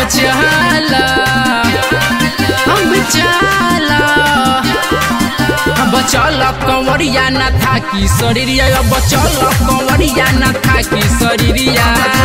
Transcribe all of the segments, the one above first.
चल अब चल अब चल कंवरिया न था कि शरीरिया अब चल कंवरिया न था कि शरीरिया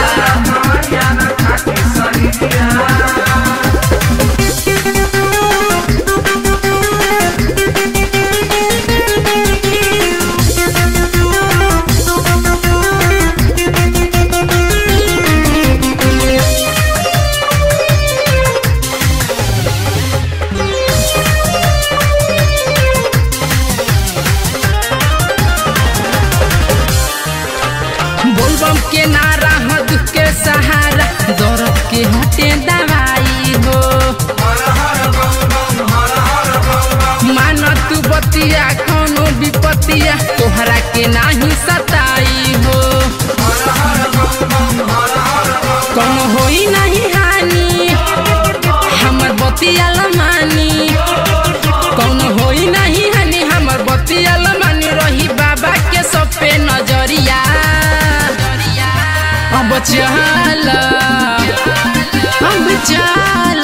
बोलबम के नारा ह दुख के सहारा दर्द के हटे दवाई हो मान तू बतिया कोनो विपतिया तोहरा के नाही सताई हो कोनो होई नहीं हानि हमर बतिया लमानी कोनो होई नहीं हानि हमर बतिया लमानी रही बाबा के सब पे नजरिया अब चल अब चल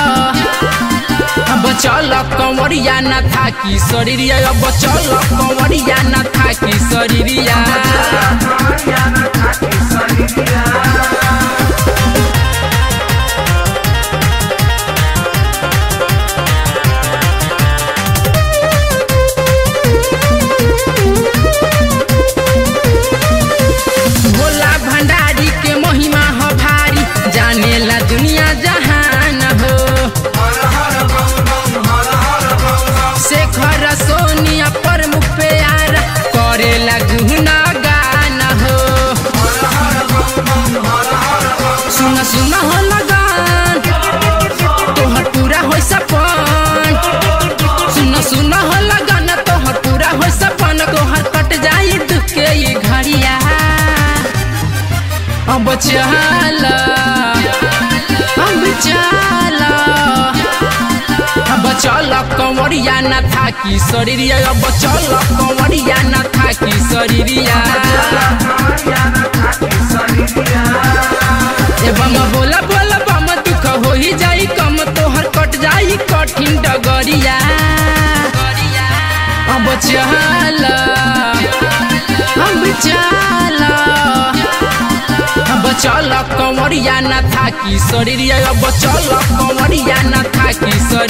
अब चल कंवरिया न था कि शरीरिया अब चल कंवरिया न था कि शरीरिया भोला भंडारी के महिमा हो भारी जानेला दुनिया जहान हो शेखर सोनिया प्रमुख प्यार करेला गुहना गान हो सुन सुन हो लगन तोहर पूरा हो सपन सुन सुन हो लगन तोहर पूरा हो सपन तोहर कट जाई दुख के ये घड़िया अब चल अब चल अब चल कंवरिया न था कि शरीरिया अब चल कंवरिया न था कि शरीरिया एवं बोला बोला बम दुख हो ही जाई कम तोहर कट जाई कठिन डगरिया अब चल अब चल अब चल कंवरिया न था कि शरीरिया अब चल कंवरिया न था कि शरीर